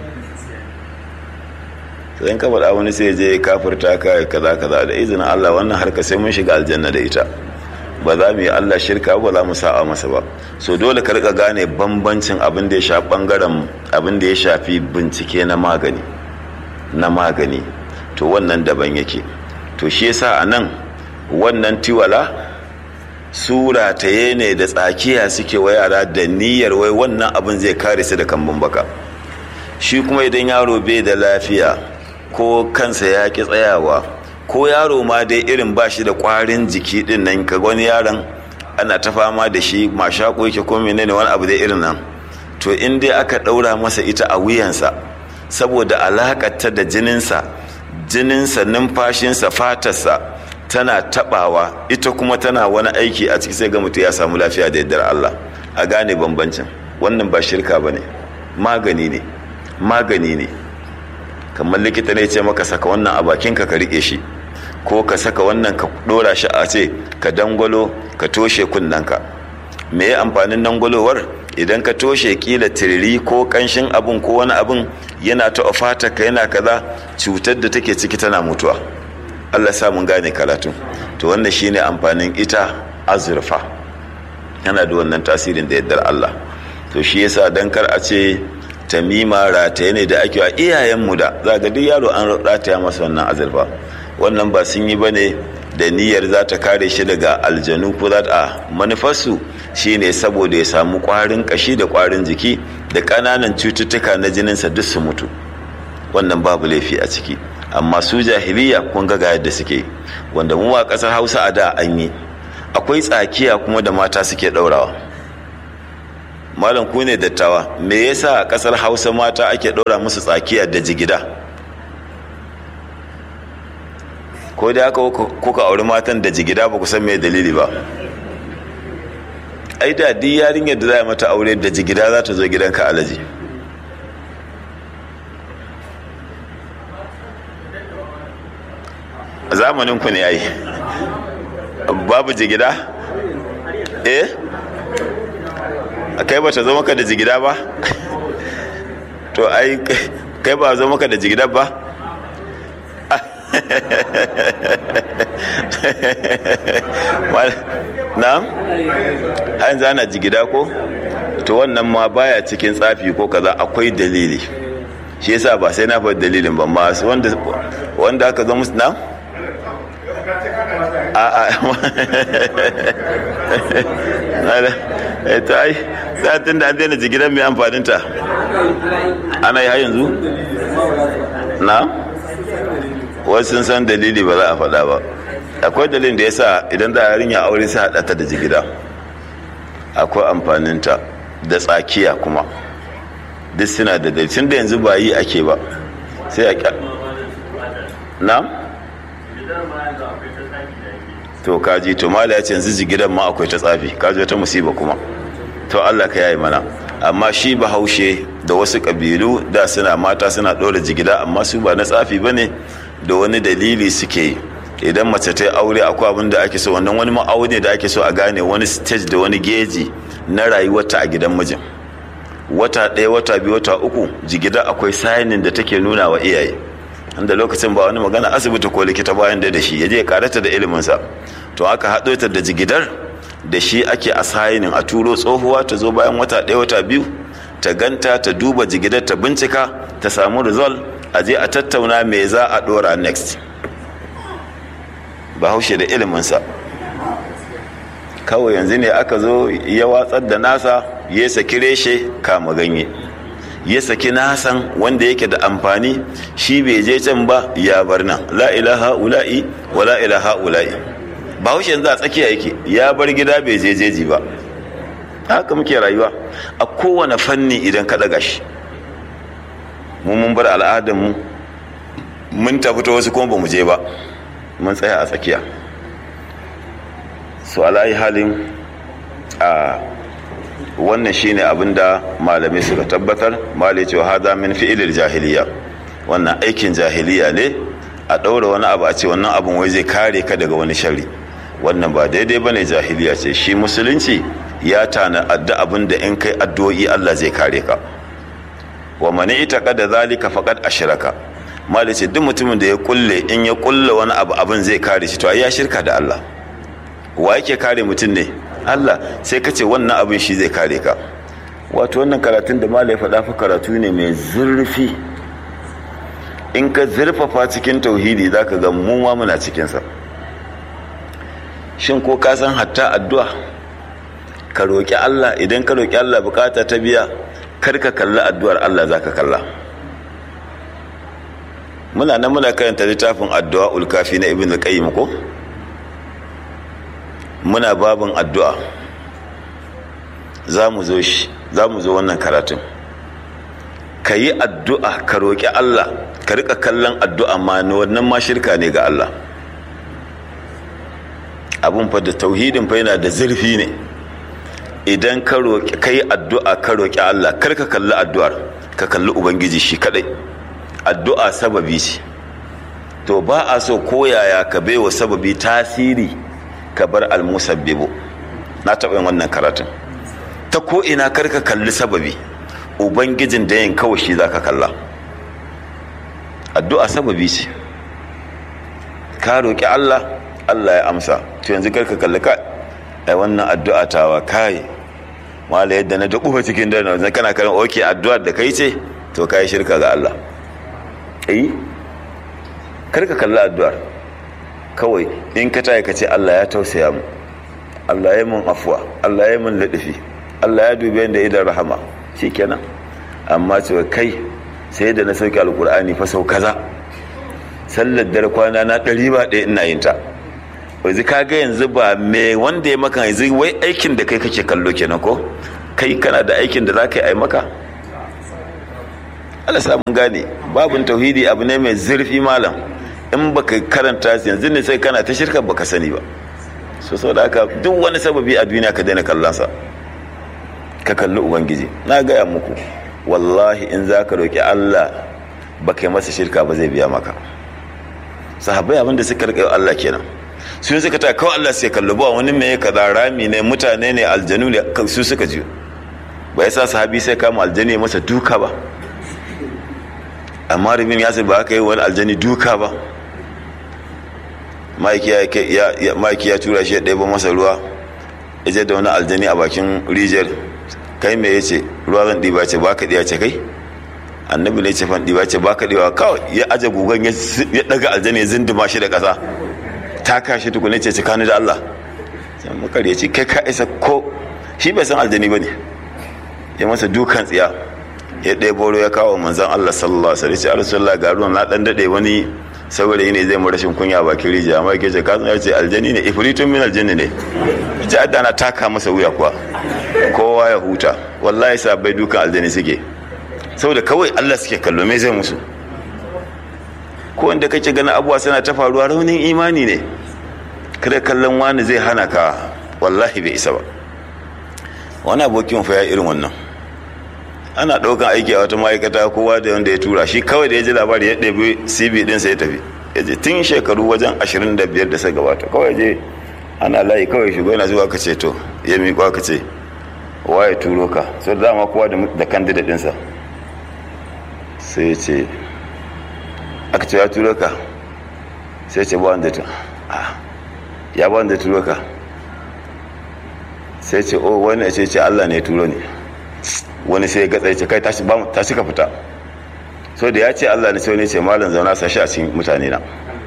sai ka faɗa wani sai je kafirta ka kaza kaza da izinin Allah wannan harka sai mun shiga aljanna da ita ba za mu yi Allah shirka ba za mu sa'a masa ba so dole ka rika gane bambancin abin da ya shafi bangaren abin da ya shafi bincike na magani na magani to wannan daban yake to shi yasa a nan wannan tiwala sura ta ne da tsakiya suke wa yara da niyyar wai wannan abin zai kare su da kambun baka shi kuma idan yaro bai da lafiya ko kansa ya ki tsayawa ko yaro ma dai irin ba shi da kwarin jiki din nan ka wani yaron ana ta fama da shi mashako yake ko menene wani abu dai irin nan to in dai aka ɗaura masa ita a wuyansa saboda alakarta da jininsa jininsa numfashinsa fatarsa tana tabawa ita kuma tana wani aiki a ciki sai ga mutum ya samu lafiya da yardar Allah a gane bambancin wannan ba shirka ba ne magani ne magani ne kamar likita ne ce maka saka wannan a bakinka ka rike shi ko ka saka wannan ka dora shi a ce ka dangwalo ka toshe kunnanka me ya amfanin dangwalowar idan ka toshe kila tiriri ko kanshin abun ko wani abun yana ta ka yana kaza cutar da take ciki tana mutuwa Allah sa mun gane karatu to wannan shine amfanin ita azurfa yana da wannan tasirin da yaddar Allah to shi yasa dan kar a ce tamima rataye ne da ake wa iyayenmu da za ga duk yaro an rataya masa wannan azurfa wannan ba sun yi bane da niyyar za ta kare shi daga aljanu ko za ta manufarsu shine saboda ya samu kwarin kashi da kwarin jiki da ƙananan cututtuka na jininsa duk su mutu wannan babu laifi a ciki amma su jahiliya kun ga yadda suke wanda mu a ƙasar hausa a da an yi akwai tsakiya kuma da mata suke ɗaurawa malam ku ne dattawa me yasa a ƙasar hausa mata ake ɗaura musu tsakiya da jigida ko da aka kuka auri matan da jigida ba ku san me dalili ba ai da duk yarinyar da za a mata aure da jigida za ta zo gidanka alaji zamanin ku ne ai babu jigida eh kai ba ta zo maka da jigida ba to ai kai ba zo maka da jigida ba na an zana jigida ko to wannan ma baya cikin tsafi ko kaza akwai dalili shi yasa ba sai na faɗi dalilin ba masu wanda wanda aka zo musu na a a ta ai satin da an daina jigidan mai amfaninta ana yi har yanzu na wasu sun san dalili ba za a faɗa ba akwai dalilin da ya sa idan da yarinya aure sai haɗa ta da jigida akwai amfaninta da tsakiya kuma duk suna da dalilin da yanzu ba yi ake ba sai a na? to kaji to mala ya ce yanzu jigidan ma akwai ta tsafi kaji wata musiba kuma to Allah ka yayi mana amma shi bahaushe da wasu kabilu da suna mata suna ɗora jigida amma su ba na tsafi ba ne da wani dalili suke yi idan mace ta yi aure akwai abin da ake so wannan wani ma'auni da ake so a gane wani stage da wani geji na rayuwarta a gidan mijin wata ɗaya wata biyu wata uku jigida akwai sayinin da take nuna wa iyaye inda lokacin ba wani magana asibiti ko likita bayan da shi ya je ya karata da iliminsa to aka haɗo ta da jigidar da shi ake a sayinin a turo tsohuwa ta zo bayan wata ɗaya wata biyu ta ganta ta duba jigidar ta bincika ta samu result a je a tattauna me za a ɗora next bahaushe da iliminsa kawai yanzu ne aka zo ya watsar da nasa ya saki reshe kama ganye ya saki nasan wanda yake da amfani shi bai je can ba ya bar nan la ilaha ula'i wa la ilaha ula'i bahaushe yanzu a tsakiya yake ya bar gida bai je jeji ba haka muke rayuwa a kowane fanni idan ka daga shi mu mun bar al'adarmu mun tafi ta wasu kuma ba mu je ba mun tsaya a tsakiya su alayi halin a wannan shine abin da malamai suka tabbatar malai cewa hada min fi'ilil jahiliya wannan aikin jahiliya ne a ɗaura wani abu a ce wannan abin wai zai kare ka daga wani shari wannan ba daidai bane jahiliya ce shi musulunci ya tana adda abin da in kai addu'o'i Allah zai kare ka wa mani ita kada zalika faqad ashraka malai ce duk mutumin da ya kulle in ya kulle wani abu abin zai kare shi to ai ya shirka da Allah wa yake kare mutum ne Allah sai ka ce wannan abin shi zai kare ka wato wannan karatun da malai faɗa fa karatu ne mai zurfi in ka zurfafa cikin tauhidi zaka ga mu ma muna cikinsa shin ko ka san hatta addu'a ka roƙi Allah idan ka roƙi Allah bukata ta biya kar ka kalli addu'ar Allah zaka kalla muna nan muna karanta littafin addu'a ulkafi na ibn al-qayyim ko muna babin addu'a za mu zo shi za mu zo wannan karatun ka yi addu'a ka roƙi Allah ka rika kallon addu'a ma wannan ma shirka ne ga Allah abun fa da tauhidin fa yana da zurfi ne idan ka roƙi ka yi addu'a ka roƙi Allah kar ka kalli addu'ar ka kalli ubangiji shi kadai addu'a sababi ce to ba a so koyaya ka baiwa sababi tasiri ka bar almusabbibu na taɓa yin wannan karatun ta ko ina kar ka kalli sababi ubangijin da yin kawai shi za ka kalla addu'a sababi ce ka roƙi Allah Allah ya amsa to yanzu kar ka kalli ka ai wannan addu'a tawa kai mala yadda na dubu cikin dare na kana karin oke addu'ar da kai ce to kai shirka ga Allah eh kar ka kalli addu'ar kawai in ka tayi ka ce Allah ya tausaya mu Allah ya mun afwa Allah ya mun ladafi Allah ya dube da idan rahama shikenan amma ce kai sai da na sauke alkur'ani fa sau kaza sallar dare kwana na ɗari ba ɗaya ina yin ta yanzu ka ga yanzu ba me wanda ya maka yanzu wai aikin da kai kake kallo kenan ko kai kana da aikin da za ka yi maka Allah samun gane babin tauhidi abu ne mai zurfi malam in baka karanta yanzu ne sai kana ta shirka baka sani ba so saboda haka duk wani sababi a duniya ka daina kallonsa ka kalli ubangiji na gaya muku wallahi in za ka roƙi Allah ba kai masa shirka ba zai biya maka sahabbai abin da suka riƙe Allah kenan sun suka ta kawai Allah sai kallo ba wani mai kaza rami ne mutane ne aljanu ne su suka ji ba yasa sahabi sai kama aljani masa duka ba amma rubin yasir ba aka yi wani aljani duka ba ma'aiki ya tura shi ya ɗaya masa ruwa ya da wani aljani a bakin rijiyar kai me ya ce ruwa zan ɗiba ce ba ka ɗiya ce kai annabi ne ce fan ɗiba ce ba ka ɗiba kawai ya aje gugan ya ɗaga aljani ya zinduma shi da ƙasa ta kashe tukune ce cikanu da Allah sai makar ya ce kai ka isa ko shi bai san aljani ba ne ya masa dukan tsiya ya ɗaya boro ya kawo manzan Allah sallallahu alaihi wasallam ya rasulullah ga ruwan na ɗan daɗe wani saboda ne zai mu rashin kunya a bakin rijiya amma yake ce kasan ya ce aljani ne ifritun min aljanni ne ji adda na taka masa wuya kuwa kowa ya huta wallahi sabai dukan aljani suke saboda kawai Allah suke kallo me zai musu ko wanda kake ganin abuwa suna ta faruwa raunin imani ne kada kallon wani zai hana ka wallahi bai isa ba wani abokin fa ya irin wannan ana ɗaukan aiki a wata ma'aikata kowa da wanda ya tura shi kawai da ya ji labari ya ɗebi cv ɗinsa ya tafi ya je tun shekaru wajen 25 da suka gabata kawai je ana layi kawai shigo yana zuwa ka ce to ya miƙo ka ce wa ya turo ka sau da dama kowa da kandida ɗinsa sai ya ce aka ce ya turo ka sai ce ba wanda ta ya ba wanda turo ka sai ce o wani ya ce ce allah ne ya turo ne wani sai ya gatsa ya ce kai tashi ka fita so da ya ce allah ne sai wani ce malam zauna sashi a cikin mutane na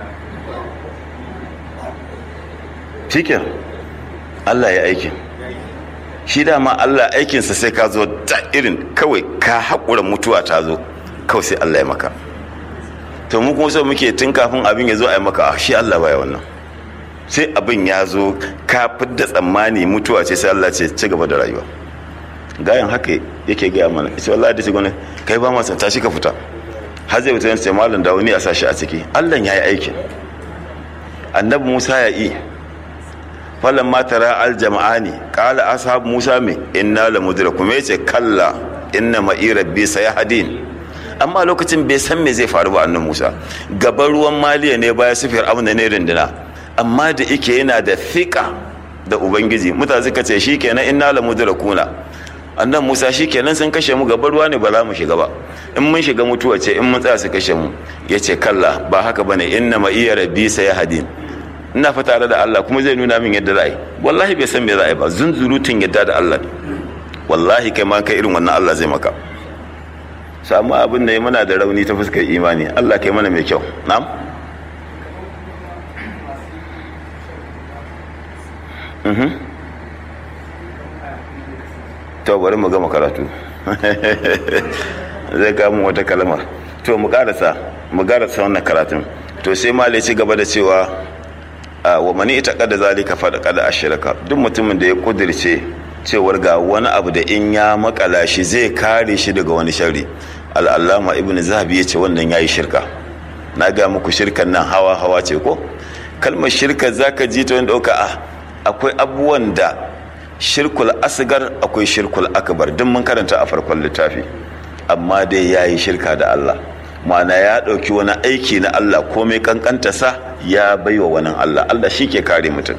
shikin allah ya aikin shi dama allah aikinsa sai ka zo da irin kawai ka haƙura mutuwa ta zo kawai sai allah ya maka to mu kuma so muke tun kafin abin ya zo a yi maka shi allah baya wannan sai abin ya zo ka da tsammani mutuwa ce sai allah ce ci gaba da rayuwa gayan haka yake gaya mana ita wallahi da shigo ne kai ba masa tashi ka fita har zai wuce sai malam da wani a sashi a ciki Allah ya yi aikin annabi Musa ya yi falan ma tara al jama'ani qala ashab Musa me inna la mudrakum yace kalla inna ma'i rabbi sayahdin amma lokacin bai san me zai faru ba annabi Musa gaban ruwan maliya ne baya sufiyar amna ne rinduna amma da yake yana da thika da ubangiji mutane suka ce shikenan inna la mudrakuna annan musa shi kenan sun kashe mu gaba ruwa ne ba za mu shiga ba in mun shiga mutuwa ce in mun tsaya su kashe mu ya ce kalla ba haka bane inna ma iya rabbi sai hadin ina fa tare da Allah kuma zai nuna min yadda za a yi wallahi bai san me za a yi ba zunzurutun yadda da Allah wallahi kai ma kai irin wannan Allah zai maka samu abin da ya muna da rauni ta fuskar imani Allah kai mana mai kyau na'am mhm to bari mu gama karatu zai kamun wata kalmar to mu karasa mu karasa wannan karatun to sai malai ci gaba da cewa wa mani ita kada zalika fada kada ashiraka duk mutumin da ya kudirce cewar ga wani abu da in ya makala shi zai kare shi daga wani shari al'allama ibn zahabi ya ce wannan yayi shirka na ga muku shirkan nan hawa hawa ce ko kalmar shirka zaka ji ta wani dauka akwai abubuwan da shirkul asgar akwai shirkul akbar duk mun karanta a farkon littafi amma dai ya yi shirka da Allah ma'ana ya ɗauki wani aiki na Allah komai kankanta sa ya baiwa wani Allah Allah shi ke kare mutum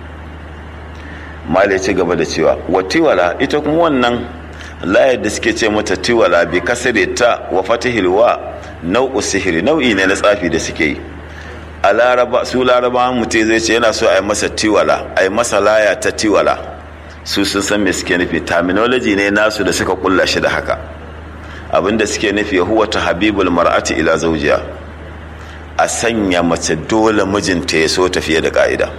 mala ci gaba da cewa wa tiwala ita kuma wannan layar da suke ce mata tiwala bi kasare ta wa fatihil wa nau'u sihiri nau'i ne na tsafi da suke yi a laraba su laraba mutum zai ce yana so a yi masa tiwala a yi masa laya ta tiwala su sun san me suke nufi terminology ne nasu da suka kulla shi da haka abinda suke nufi huwa ta habibul mar'ati ila zaujiya a sanya mace dole mijinta ya so ta fiye da ka'ida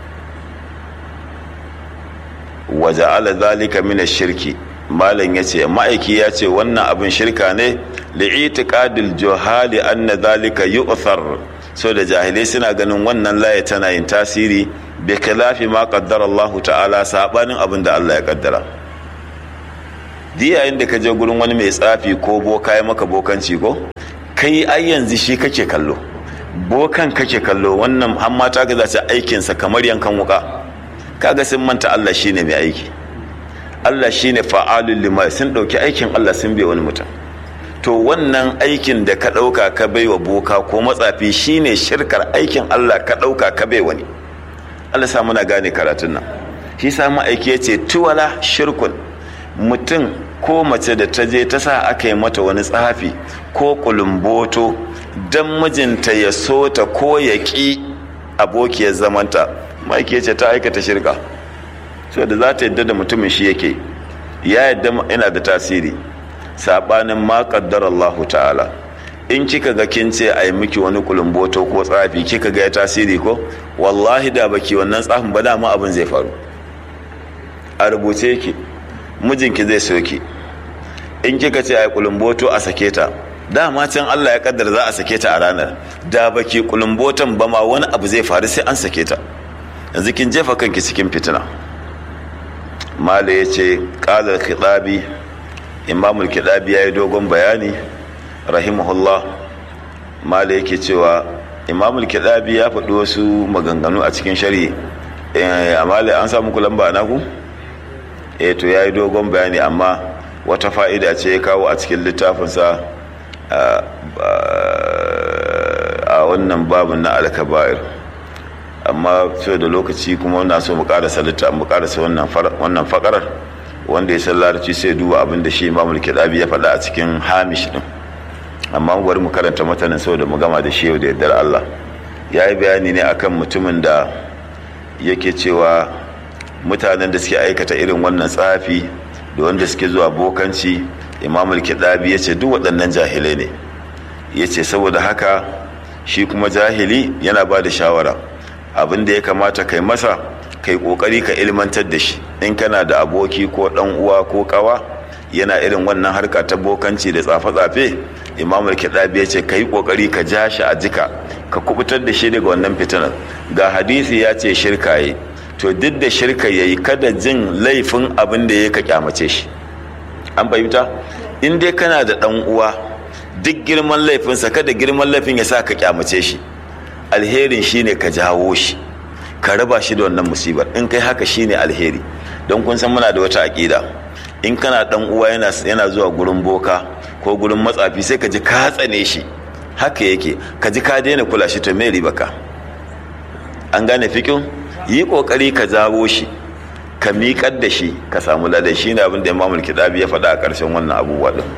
waje ala zalika min shirki malam ya ce ma'aiki ya ce wannan abin shirka ne li'itiqadil juhali anna zalika yu'thar so da jahilai suna ganin wannan laye tana yin tasiri bai kalafi ma kaddara Allah ta'ala sabanin abin da Allah ya kaddara yayin da ka je gurin wani mai tsafi ko boka ya maka bokanci ko kai ai yanzu shi kake kallo bokan kake kallo wannan har mata ka zace aikinsa kamar yankan wuka kaga sun manta Allah shine mai aiki Allah shine fa'alul lima sun dauki aikin Allah sun bai wani mutum to wannan aikin da ka dauka ka bai wa boka ko matsafi shine shirkar aikin Allah ka dauka ka bai wani Allah sa muna gane karatun nan shi sa aiki yace tuwala shirkun mutum ko mace da ta je ta sa aka yi mata wani tsafi ko kulumboto don mijinta ya so ta ko ya ƙi abokiyar zamanta ma'aiki ce ta aikata shirka so da za ta yadda da mutumin shi yake ya yadda yana da tasiri saɓanin ma ƙaddar Allah ta'ala in kika ga kin ce a yi miki wani kulumboto ko tsafi kika ga ya tasiri ko wallahi da baki wannan tsafin ba dama abin zai faru a rubuce ki mijinki zai soki in kika ce a yi kulumboto a sake ta dama can Allah ya kaddar za a sake ta a ranar da baki kulumbotan ba ma wani abu zai faru sai an sake ta yanzu kin jefa kanki cikin fitina mala ya ce ƙalar kiɗabi imamul kiɗabi ya yi dogon bayani rahimahullah mala yake cewa imamul kiɗabi ya faɗi wasu maganganu a cikin shari'i amma an samu kulamba na ku? eh to ya yi dogon bayani amma wata fa'ida ce ya kawo a cikin littafinsa a wannan babin na alkaba'ir amma so da lokaci kuma wannan so mu karasa littafin mu karasa wannan fakarar wanda ya san larabci sai duba abin da shi imamul kidabi ya faɗa a cikin hamish din amma mu bari mu karanta matanin saboda mu gama da shi yau da yardar Allah ya yi bayani ne akan mutumin da yake cewa mutanen da suke aikata irin wannan tsafi da wanda suke zuwa bokanci imamul kidabi ya ce duk waɗannan jahilai ne ya ce saboda haka shi kuma jahili yana ba da shawara abin da ya kamata kai masa kai ƙoƙari ka ilmantar da shi in kana da aboki ko ɗan uwa ko ƙawa yana irin wannan harka ta bokanci da tsafe-tsafe imamul kidabi ya ce ka yi ƙoƙari ka ja shi a jika ka kubutar da shi daga wannan fitinar ga hadisi ya ce shirka yi to duk da shirka ya yi kada jin laifin abin da ya ka kyamace shi an fahimta in dai kana da ɗan uwa duk girman laifinsa kada girman laifin ya sa ka kyamace shi alherin shine ka jawo shi ka raba shi da wannan musibar in kai haka shine alheri don kun san muna da wata aƙida in kana ɗan uwa yana, yana zuwa gurin boka ko gurin matsafi sai ka ji ka tsane shi haka yake ka ji ka daina kula shi to me ribaka an gane fikin yi kokari ka jawo shi ka miƙar da shi ka samu ladan shi ne abin da imamul kitabi ya faɗa a ƙarshen wannan abubuwa din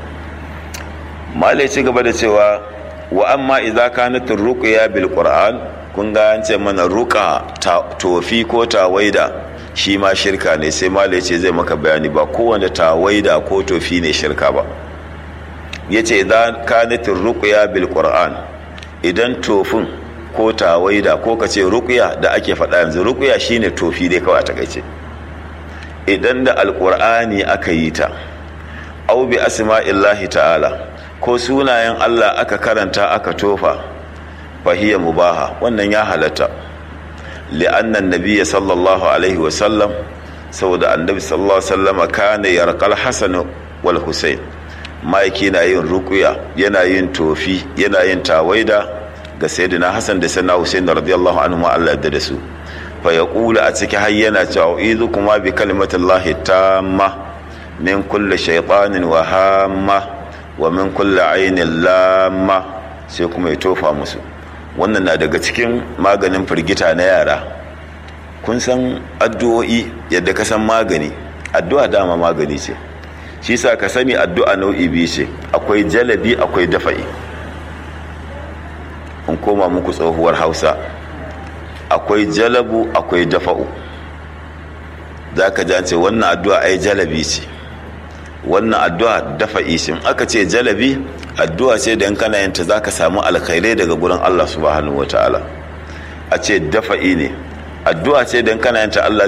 malai ci gaba da cewa wa amma idza kanat ruqya bil qur'an kun ga an ce mana ruqa tofi ko tawaida shi ma shirka ne sai malai ce zai maka bayani ba kowanne tawaida ko tofi ne shirka ba yace idza kanat ruqya bil qur'an idan tofin ko tawaida ko ka ce ruqya da ake faɗa yanzu ruqya shine tofi dai kawai a takaice idan da alqur'ani aka yi ta au bi asma'illahi ta'ala ko sunayen Allah aka karanta aka tofa fahiyya mubaha wannan ya halatta li'annan nabiyya sallallahu alaihi wa sallam saboda annabi sallallahu alaihi wa sallam kana yarqal hasan wal husain maiki na yin ruqya yana yin tofi yana yin tawaida ga sayyidina hasan da sayyidina husain radiyallahu anhu Allah da su fa yaqulu a cikin hayyana cewa idu kuma bi kalimatillahi tamma min kulli shaytanin wa hamma wa min kulli ainin lamma sai kuma ya tofa musu wannan na daga cikin maganin firgita na yara kun san addu'o'i yadda ka san magani addu'a dama magani ce shi sa ka sani addu'a nau'i biyu ce akwai jalabi akwai dafa'i in koma muku tsohuwar hausa akwai jalabu akwai dafa'u za ka ce wannan addu'a ai jalabi ce wannan addu'a dafa isin aka ce jalabi addu'a ce da in kana yanta za ka samu alkhairai daga gurin Allah subhanahu wa ta'ala a ce dafa'i ne addu'a ce da in kana yanta Allah